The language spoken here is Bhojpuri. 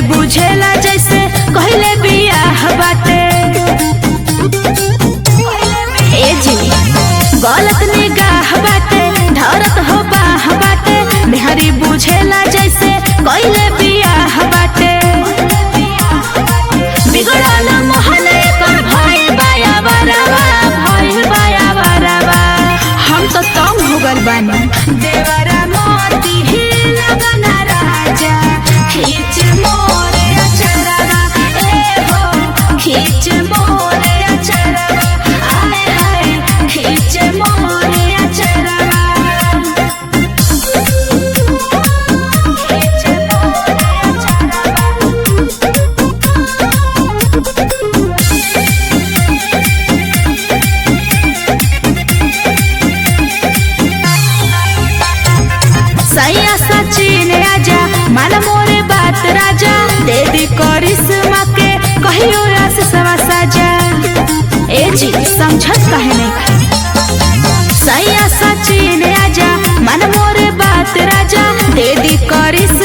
बुझेला जैसे कहले बियाह बाटे ए जी गलत निगाह बाटे धरत हो बाह बाटे मेहरी बुझेला जैसे कहले बियाह बाटे बिगड़ल मोहन एकर भइल बाया बराबा भइल बाया बराबा हम तो तंग हो गल बानी देवरा मोती ही लगना राजा खींच मोरे अचरवा ए हो खींच मोरे अचरवा आए हाय खींच मोरे अचरवा खींच मोरे सैया सचिन आजा मान मोरे बात राजा दे दी करिश्मा के कहियो रास सवा साजा ए जी समझत कहे नहीं सैया सचिन आजा मान मोरे बात राजा दे दी करिश्मा